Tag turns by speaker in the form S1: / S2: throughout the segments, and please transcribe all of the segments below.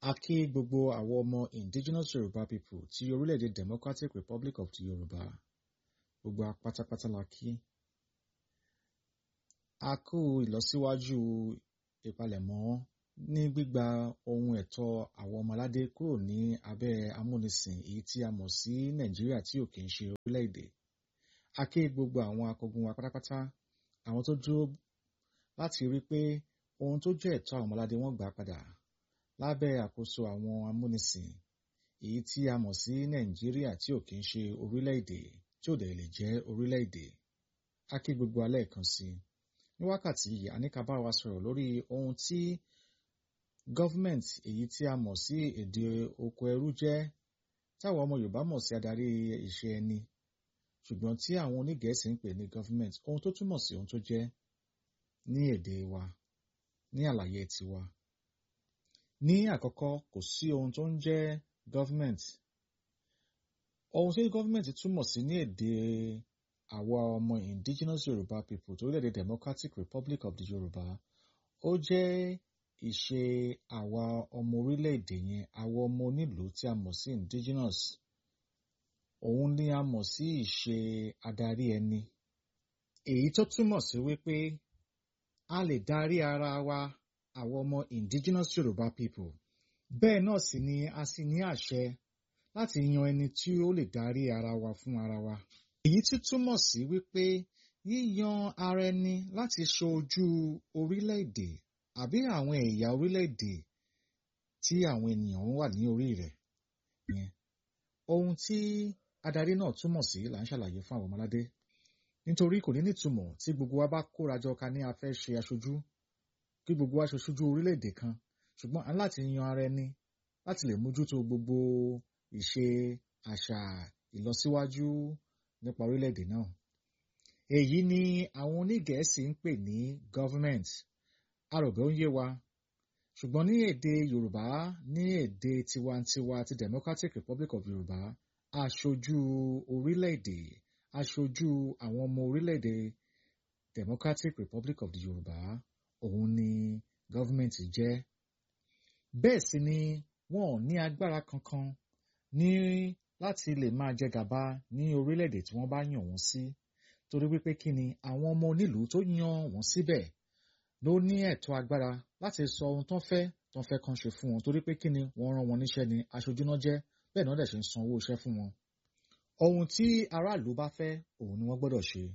S1: A kí gbogbo àwọn ọmọ indigenous Yorùbá people ti orílẹ̀-èdè Democratic Republic of the Yorùbá. Gbogbo wa pátápátá la kí. A kú ìlọsíwájú ìpalẹ̀mọ́ ní gbígba ohun ẹ̀tọ́ àwọn ọmọ aládé kúrò ní abẹ́ amúnisìn èyí tí a mọ̀ sí Nàìjíríà tí ò kì í ṣe orílẹ̀-èdè. A kí gbogbo àwọn akọgun wa pátápátá, àwọn tó dúró láti rí pé ohun tó jẹ́ ẹ̀tọ́ àwọn ọmọ aládé wọ́n gbà padà lábẹ́ àkóso àwọn amúnisìn èyí tí a mọ̀ sí Nàìjíríà tí ò kì í ṣe orílẹ̀-èdè tí ò dẹ̀ lè jẹ́ orílẹ̀-èdè. A kí gbogbo wa lẹ́ẹ̀kan sí i. Ní wákàtí yìí, a ní ká bá wa sọ̀rọ̀ lórí ohun tí government èyí tí a mọ̀ sí èdè oko ẹrú jẹ́ táwọn ọmọ Yorùbá mọ̀ sí adarí ìṣe ẹni ṣùgbọ́n tí àwọn onígẹ̀ẹ́sì ń pè ní government ohun tó túmọ̀ sí ohun tó jẹ́ ní èdè wa ní àlàyé tiwa. Ní àkọ́kọ́ kò sí ohun tó ń jẹ́ government. Ohun tí government túmọ̀ sí ní èdè àwa ọmọ indigenous Yorùbá people torílẹ̀-èdè Democratic Republic of the Yorùbá ó jẹ́ ìṣe àwa ọmọ orílẹ̀-èdè yẹn àwa ọmọ onílùú tí a mọ̀ sí indigenous. Òun ni a mọ̀ sí ìṣe adarí ẹni. Èyí tó túmọ̀ sí wípé a lè darí ara wa àwọn ọmọ indigenous Yorùbá people. Bẹ́ẹ̀ náà sì ni a sì ní àṣẹ láti yan ẹni tí ó lè darí ara wa fún ara wa. Èyí tí túmọ̀ sí wípé yíyan ara ẹni láti ṣojú orílẹ̀-èdè àbí àwọn ẹ̀yà orílẹ̀-èdè tí àwọn ènìyàn wà ní orí rẹ̀ yẹn. Ohun tí adarí náà túmọ̀ sí là ń ṣàlàyé fún àwọn ọmọ aládé. Nítorí kò ní nítumọ̀ tí gbogbo wa bá kóra jọ ká ní a fẹ́ ṣe aṣojú kí gbogbo wa ṣoṣojú orílẹ̀-èdè kan ṣùgbọ́n a ní láti yan ara ẹni láti lè mójútó gbogbo ìṣe àṣà ìlọsíwájú nípa orílẹ̀-èdè náà. Èyí ni àwọn onígẹ̀ẹ́sì ń pè ní government. A rò pé ó ń yé wa. Ṣùgbọ́n ní èdè Yorùbá ní èdè tiwantiwa ti Democratic Republic of Yorùbá aṣojú orílẹ̀-èdè aṣojú àwọn ọmọ orílẹ̀-èdè Democratic Republic of the Yorùbá òun ni government jẹ́. Bẹ́ẹ̀ sì ni wọn ò ní agbára kankan ní láti lè máa jẹ gàba ní orílẹ̀-èdè tí wọ́n bá yàn wọ́n sí. Torí wípé kí ni àwọn ọmọ onílùú tó yan wọ́n síbẹ̀ ló ní ẹ̀tọ́ agbára láti sọ ohun tó ń fẹ́ tó ń fẹ́ kan ṣe fún wọn torí pé kí ni wọ́n rán wọn níṣẹ́ ni aṣojú náà jẹ́ bẹ́ẹ̀ náà dẹ̀ ṣe ń san owó iṣẹ́ fún wọn. Ohun tí aráàlú bá fẹ́ òun ni wọ́n gbọ́dọ̀ ṣe.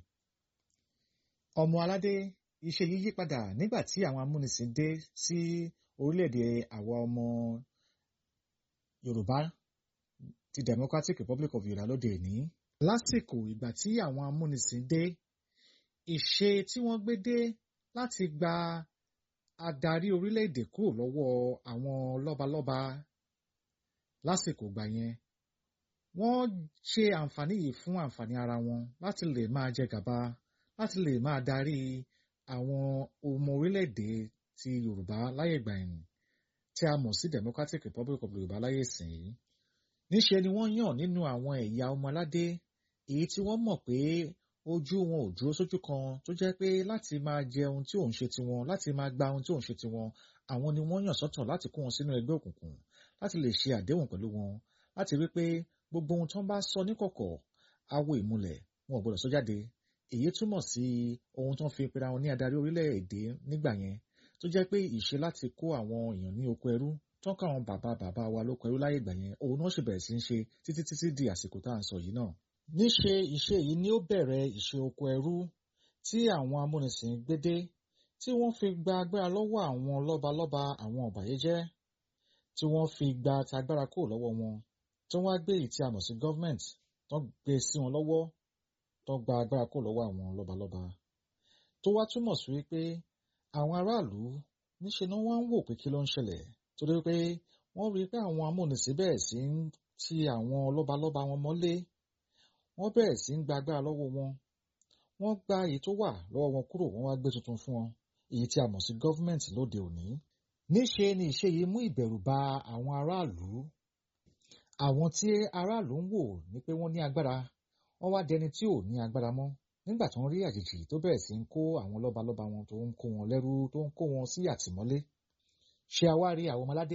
S1: Ọmọ aládé iṣẹ́ yìí yí padà nígbà tí àwọn amúnisìn dé sí orílẹ̀-èdè àwa ọmọ Yorùbá ti Democratic Republic of Yorùbá lóde òní. Lásìkò ìgbà tí àwọn amúnisìn dé ìṣe tí wọ́n gbé dé láti gba adarí orílẹ̀-èdè kúrò lọ́wọ́ àwọn lọ́balọ́ba lásìkò ìgbà yẹn wọ́n ṣe àǹfààní yìí fún àǹfààní ara wọn láti lè máa jẹ gàba láti lè máa darí àwọn ọmọ orílẹ̀-èdè ti Yorùbá láyé ìgbà ẹ̀yìn tí a mọ̀ sí Democratic Republic of Yorùbá láyé ìsìn yìí. Níṣe ni wọ́n yàn nínú àwọn ẹ̀yà ọmọ aládé èyí tí wọ́n mọ̀ pé ojú wọn ò dúró sójú kan tó jẹ́ pé láti máa jẹ ohun tí òun ṣe tiwọn láti máa gba ohun tí òun ṣe tiwọn àwọn ni wọ́n yàn sọ́tọ̀ láti kó wọn sínú ẹgbẹ́ òkùnkùn láti lè ṣe àdéhùn pẹ̀lú wọn láti rí pé gbogbo ohun tó ń bá sọ níkọ̀kọ̀ awo ìmùlẹ̀ wọn ò gbọdọ̀ sọ jáde èyí túmọ̀ sí ohun tó ń fi pera wọn ní adarí orílẹ̀-èdè nígbà yẹn tó jẹ́ pé ìṣe láti kó àwọn èèyàn ní oko ẹrú tán káwọn bàbá bàbá wa lóko ẹrú láyé ìgbà yẹn òun náà ṣe bẹ̀rẹ̀ sí ń ṣe títí títí di àsìkò tá à ń sọ yìí náà. Níṣe ìṣe yìí ni ó bẹ̀rẹ̀ ìṣe oko ẹrú tí àwọn amúnisìn gbé dé tí wọ́n fi gba agbára lọ́wọ́ àwọn lọ́balọ́ba àwọn ọ̀bàyéjẹ́ tí wọ́n fi gba tagbára kúrò lọ́wọ́ wọn tí wọ́n á gbé èyí tí a mọ̀ sí government tó gbé sí wọn lọ́wọ́ tó gba agbára kúrò lọ́wọ́ àwọn lọ́balọ́ba. Tó wá túmọ̀ sí wípé àwọn aráàlú níṣe ni wọ́n ń wò pé kí ló ń ṣẹlẹ̀ torí pé wọ́n rí pé àwọn amúnisìn bẹ̀rẹ̀ sí ń ti àwọn lọ́balọ́ba wọn mọ́lé wọ́n bẹ̀rẹ̀ sí ń gba agbára lọ́wọ́ wọn wọ́n gba èyí tó wà lọ́wọ́ wọn kúrò wọ́n wá gbé tuntun fún wọn èyí tí a mọ̀ sí government lóde òní. Níṣe ni ìṣe yìí mú ìbẹ̀rù ba àwọn aráàlú àwọn tí aráàlú ń wò ní pé wọ́n ní agbára wọ́n wá dẹni tí ò ní agbára mọ́ nígbà tó ń rí àjèjì tó bẹ̀rẹ̀ sí ń kó àwọn lọ́balọ́ba wọn tó ń kó wọn lẹ́rú tó ń kó wọn sí àtìmọ́lé ṣé a wá rí àwọn ọmọládé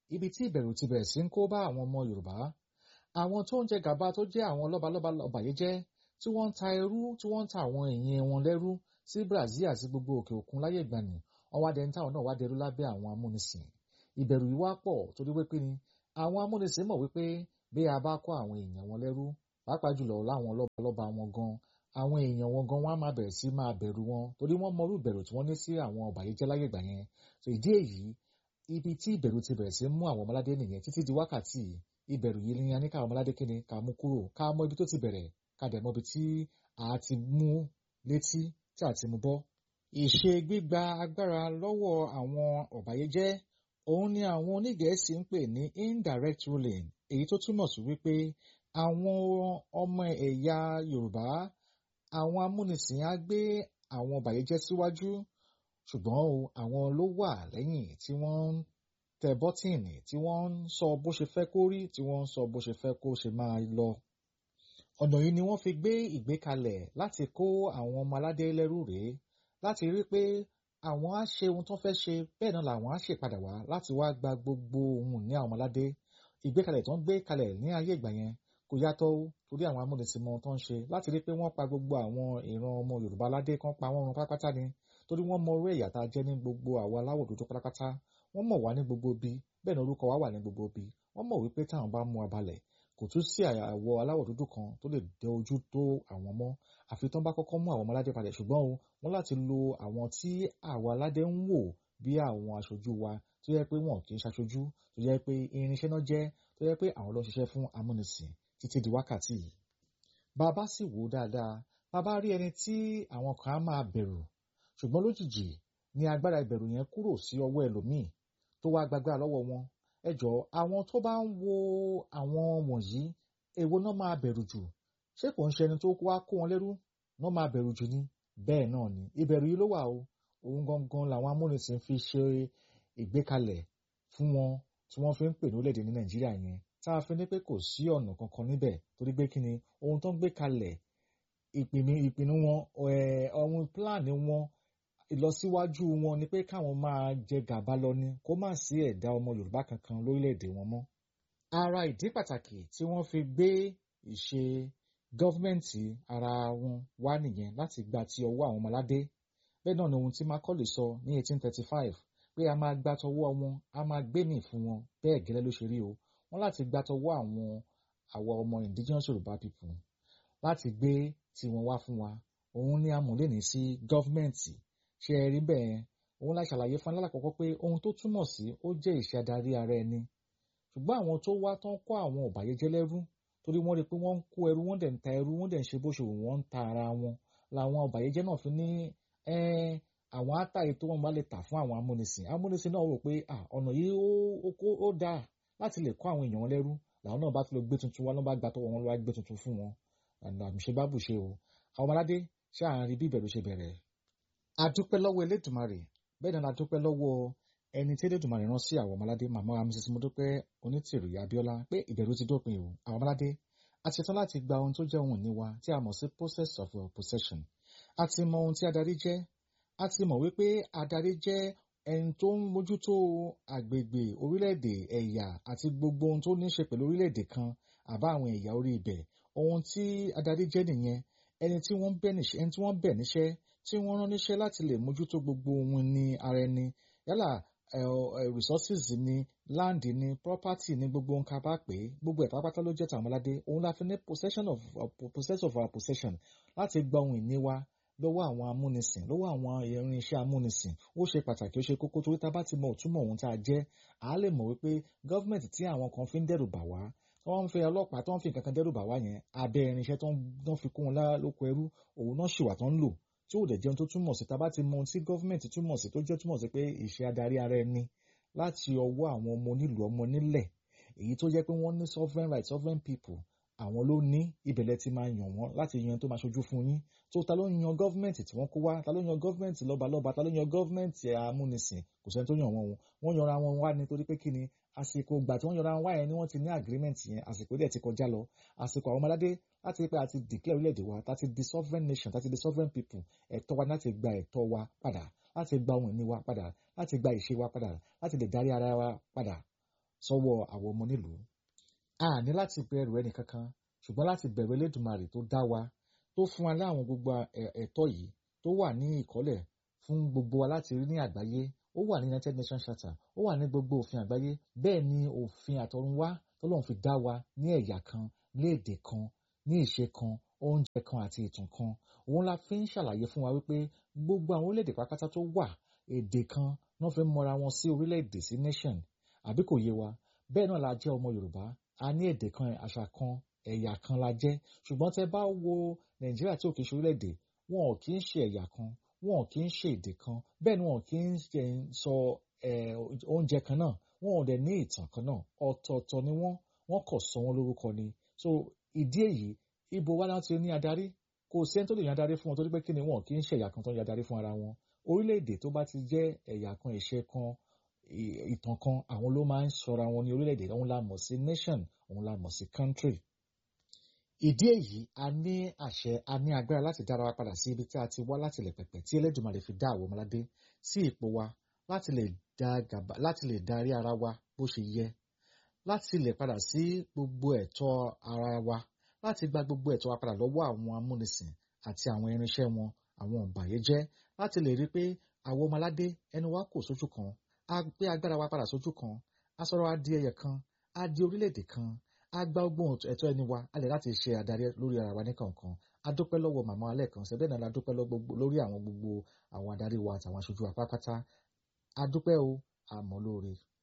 S1: ibi tí ìbẹ̀rù ti bẹ̀rẹ̀ sí ń kó bá àwọn ọmọ Yorùbá àwọn tó ń jẹ gàba tó jẹ́ àwọn lọ́balọ́ba ọbàyéjẹ́ tí wọ́n ń ta ẹrú tí wọ́n ń ta àwọn èèyàn wọn lẹ́rú sí Brazil àti gbogbo òkè òkun láyé ìgbàanì wọ́n wá dẹni táwọn náà wá dẹrú lábẹ́ àwọn amúnisìn ìbẹ̀rù yìí wá pọ̀ torí wípé ni àwọn amúnisìn mọ̀ wípé bí a bá kó àwọn èèyàn wọn lẹ́rú pàápàá jùlọ láwọn lọ́balọ́ba wọn gan àwọn èèyàn wọn gan wọn á máa bẹ̀rẹ̀ sí máa bẹ̀rù wọn torí wọ́n mọrú ìbẹ̀rù tí wọ́n ní sí àwọn ọbàyéjẹ́ láyé ìgbà yẹn so ìdí èyí ibi tí ìbẹ̀rù ti bẹ̀rẹ̀ sí mú àwọn ọmọládé nìyẹn títí di wákàtí ìbẹ̀rù yìí ní a ní káwọn ọmọládé kíni ká mú kúrò ká mọ ibi tó ti bẹ̀rẹ̀ ká dẹ̀ mọ ibi tí a ti mú létí tí a ti mú bọ́. ìṣe gbígba agbára lọ́wọ́ àwọn ọ̀bàyéjẹ́ òun ni àwọn onígẹ̀ẹ́sì ń pè ní indirect ruling èyí tó túmọ̀ sí wípé àwọn ọmọ ẹ̀yà Yorùbá àwọn amúnisìn á gbé àwọn ọ̀bàyéjẹ́ síwájú ṣùgbọ́n o àwọn ló wà lẹ́yìn tí wọ́n ń tẹ bọ́tìnì tí wọ́n ń sọ bó ṣe fẹ́ kó rí tí wọ́n ń sọ bó ṣe fẹ́ kó ṣe máa lọ. ọ̀nà yìí ni wọ́n fi gbé ìgbékalẹ̀ láti kó àwọn ọmọ aládé lẹ́rú rèé láti rí pé àwọn á ṣe ohun tó fẹ́ ṣe bẹ́ẹ̀ náà làwọn á ṣèpadà wá láti wá gba gbogbo ohun ní àwọn aládé ìgbékalẹ̀ tó ń gbé kalẹ̀ ní ayé ìgbà yẹn kò yàtọ̀ torí àwọn amúnisìn mọ tó ń ṣe láti rí pé wọ́n pa gbogbo àwọn ìran ọmọ Yorùbá aládé kan pa wọ́n run pátápátá ni torí wọ́n mọ orí ẹ̀yà tá a jẹ́ ní gbogbo àwọn aláwọ̀ dúdú pátápátá wọ́n mọ̀ wá ní gbogbo bí bẹ́ẹ̀ ni orúkọ wa wà ní gbogbo bí wọ́n mọ̀ wípé táwọn bá mú abalẹ̀ kò tún sí àwọ̀ aláwọ̀ dúdú kan tó lè dẹ ojú tó àwọn mọ́ àfi tán bá kọ́kọ́ mú àwọn ọmọ aládé padà ṣùgbọ́n o wọ́n láti lo àwọn tí àwọn aládé ń wò bí àwọn aṣojú wa tó yẹ pé wọn kì í ṣaṣojú tó yẹ pé irinṣẹ́ náà jẹ́ tó yẹ pé àwọn ló ń ṣiṣẹ́ fún amúnisìn títí di wákàtí yìí. bàbá sì wò ó dáadáa bàbá rí ẹni tí àwọn kan á máa bẹ̀rù ṣùgbọ́n lójijì ni agbára ìbẹ̀rù yẹn kúrò sí ọwọ́ ẹlòmíì tó wá gbàgbára lọ́wọ́ wọn ẹ jọ àwọn tó bá ń wo àwọn wọ̀nyí èwo náà máa bẹ̀rù jù ṣé kò ń ṣe ẹni tó wá kó wọn lẹ́rú náà máa bẹ̀rù jù ni bẹ́ẹ̀ náà ni ìbẹ̀rù yìí ló wà o òun gangan làwọn amúnisìn fi ṣe ìgbékalẹ̀ fún wọn tí wọ́n fi ń pè ní orílẹ̀-èdè ní Nàìjíríà yẹn tá a fi ní pé kò sí ọ̀nà kankan níbẹ̀ torí pé kí ni ohun tó ń gbé kalẹ̀ ìpinnu ìpinnu wọn ọ̀hún pílánì wọn ìlọsíwájú wọn ni pé káwọn máa jẹ gàba lọ ni kó má sí ẹ̀dá ọmọ Yorùbá kankan lórílẹ̀‐èdè wọn mọ́. ara ìdí pàtàkì tí wọ́n fi gbé ìṣe gọ́fìmẹ̀ntì ara wọn wá nìyẹn láti gba ti ọwọ́ àwọn ọmọládé bẹ́ẹ̀ náà ni ohun tí Macaulay sọ ní 1835 pé a máa gba tọwọ́ wọn a máa gbé mì fún wọn bẹ́ẹ̀ gẹ́lẹ́ ló ṣe rí o wọ́n láti gba tọwọ́ àwọn àwọn ọmọ indigenous Yorùbá people láti gbé tiwọn wá fún wa òun ni a mọ̀ lẹ́ni sí gọ́fìmẹ̀ntì ṣe ẹ rí bẹ́ẹ̀ òun la ṣàlàyé fún alákọ̀ọ́kọ́ pé ohun tó túmọ̀ sí ó jẹ́ ìṣe adarí ara ẹni ṣùgbọ́n àwọn tó wá tán kó àwọn ọ̀bàyéjẹ́ lẹ́rú torí wọ́n rí i pé wọ́n ń kó ẹrú wọ́n dẹ̀ ń ta ẹrú wọ́n dẹ̀ ń ṣe bó ṣe wù wọ́n ń ta ara wọn làwọn ọ̀bàyéjẹ́ náà fi ní àwọn átàyè tó wọ́n bá lè tà fún àwọn amúnisìn amúnisìn náà rò pé ọ̀nà yìí ó dáa láti lè kó àwọn èèyàn wọn lẹ́rú làwọn náà bá tún lọ gbé tuntun wọn ló bá gbà tọwọ́ wọn ló wá gbé tuntun fún wọn àmìṣe bá bù ṣe o àwọn ọmọládé ṣé àárín bí ìbẹ̀rù ṣe bẹ̀rẹ̀ adúpẹ́ lọ́wọ́ elédùnmarè bẹ́ẹ̀ náà adúpẹ́ lọ́wọ́ ẹni tí elédùnmarè rán sí àwọn ọmọládé màmá mrs modúpẹ́ onítìrì abíọ́lá pé ìbẹ̀rù ti dópin o àwọn ọmọládé a ti tán láti gba ohun tó jẹ́ ohun ìní wa tí a mọ̀ sí process of possession a ti mọ ohun tí adarí jẹ́ a ti mọ̀ wípé adarí jẹ́ ẹni tó ń mójútó àgbègbè orílẹ̀-èdè ẹ̀yà àti gbogbo ohun tó ní í ṣe pẹ̀lú orílẹ̀-èdè kan àbá àwọn ẹ̀yà orí ibẹ̀ ohun tí adarí jẹ́ nìyẹn ẹni tí wọ́n bẹ̀ níṣẹ́ tí wọ́n rán níṣẹ́ láti lè mójútó gbogbo ohun ní ara ẹni yálà resources ni land ni property ni gbogbo ohun ká bá pè é gbogbo ẹ̀ pátápátá ló jẹ́ tàwọn aládé òun la fi ní possession of uh, possess of our possession láti gba ohun ìní wa lọ́wọ́ àwọn amúnisìn lọ́wọ́ àwọn irinṣẹ́ amúnisìn ó ṣe pàtàkì ó ṣe kókó torí tá a bá ti mọ òtúmọ̀ ohun tá a jẹ́ à á lè mọ̀ wípé gọ́fìmẹ̀ntì tí àwọn kan fi ń dẹ́rù bà wá tí wọ́n ń fi ọlọ́pàá tí wọ́n fi nǹkan kan dẹ́rù bà wá yẹn abẹ́ irinṣẹ́ tó ń fi kún wọn lóko ẹrú òun náà ṣìwà tó ń lò tí ò dẹ̀ jẹun tó túmọ̀ sí tá a bá ti mọ ohun tí gọ́fìmẹ̀ntì túmọ̀ sí tó jẹ́ túmọ̀ sí pé ìṣe adarí ara ẹni láti ọwọ́ àwọn ọmọ onílùú ọmọ nílẹ̀ èyí tó jẹ́ pé wọ́n ní sovereign right sovereign people àwọn ló ní ìbẹ̀lẹ̀ ti máa yàn wọ́n láti yan tó máa ṣojú fún yín tó ta ló ń yan gọ́fìmẹ̀ntì tí wọ́n kó wá ta ló yan gọ́fìmẹ̀ntì lọ́balọ́ba ta ló yan gọ́fìmẹ̀ntì amúnisìn kò sẹ́ni tó yàn wọ́n wọ́n yanra wọn wá nítorí pé kí ni àsìkò ìgbà tí wọ́n yanra wọn wá yẹn ni wọ́n ti ní agreement yẹn àsìkò dẹ̀ ti kọjá lọ àsìkò àwọn ọmọládé láti pé àti declare orílẹ̀-èdè wa láti di sovereign nation láti di sovereign people ẹ̀tọ́ wa láti gba ẹ̀tọ́ wa padà láti gba ohun ìní wa padà láti gba ìṣe wa padà láti lè darí ara wa padà sọ́wọ́ àwọn ọmọ nílùú a ní láti bẹ̀rù ẹnì kankan ṣùgbọ́n láti bẹ̀rù Elédùmarè tó dá wa tó fún wa láwọn gbogbo ẹ̀tọ́ yìí tó wà ní ìkọ́lẹ̀ fún gbogbo wa láti rí ní àgbáyé ó wà ní United Nations Charter ó wà ní gbogbo òfin àgbáyé bẹ́ẹ̀ ni òfin àtọ̀runwá tọ́lọ́run fi dá wa ní ẹ̀yà kan ní èdè kan ní ìṣe kan oúnjẹ kan àti ìtàn kan òun la fi ń ṣàlàyé fún wa wípé gbogbo àwọn orílẹ̀-èdè pátápátá tó wà èdè kan náà fi ń mọra wọn sí orílẹ̀-èdè sí nation àbí kò yé wa bẹ́ẹ̀ náà la jẹ́ ọmọ Yorùbá a ní èdè kan àṣà kan ẹ̀yà kan la jẹ́ ṣùgbọ́n tẹ́ bá wo Nàìjíríà tí ò kì í ṣe orílẹ̀-èdè wọn ò kì í ṣe ẹ̀yà kan wọn ò kì í ṣe èdè kan bẹ́ẹ̀ ni wọn ò kì í sọ oúnjẹ kan náà wọn ò dẹ̀ ní ìtàn kan náà ọ̀tọ̀ọ̀tọ̀ ni wọ́n wọ́n kò sọ wọ́n lórúkọ ni so ìdí èyí ibo wa láti ní adarí kò sí ẹni tó lè yan adarí fún wọn torí pé kí ni wọn kì í ṣe ẹ̀yà kan tó ń yan adarí fún ara wọn orílẹ̀-èdè tó bá ti jẹ́ ẹ̀yà kan ìṣe kan ìtàn kan àwọn ló máa ń sọra wọn ní orílẹ̀-èdè òun la mọ̀ sí nation òun la mọ̀ sí country ìdí èyí a ní àṣẹ a ní agbára láti dára wa padà sí ibi tí a ti wá láti lè pẹ̀pẹ̀ tí Elédùmarè fi dá àwọn ọmọládé sí ipò wa láti lè dá gàba láti lè darí ara wa bó ṣe yẹ láti lè padà sí gbogbo ẹ̀tọ́ ara wa láti gba gbogbo ẹ̀tọ́ wa padà lọ́wọ́ àwọn amúnisìn àti àwọn irinṣẹ́ wọn àwọn ọ̀bàyéjẹ́ láti lè rí pé àwọn ọmọládé ẹnu wa kò sójú kan a gbé agbára wa padà sójú kan a sọ̀rọ̀ a di ẹyẹ kan a di orílẹ̀-èdè kan a gba ọgbọ́n ẹ̀tọ́ ẹni wa a lè láti ṣe adarí lórí ara wa nìkankan a dúpẹ́ lọ́wọ́ màmá alẹ́ kan ṣẹ́bẹ́ náà la dúpẹ́ lórí àwọn gbogbo àwọn adarí wa àtàwọn aṣojú wa pátápátá a dúpẹ́ o àmọ́ lóore.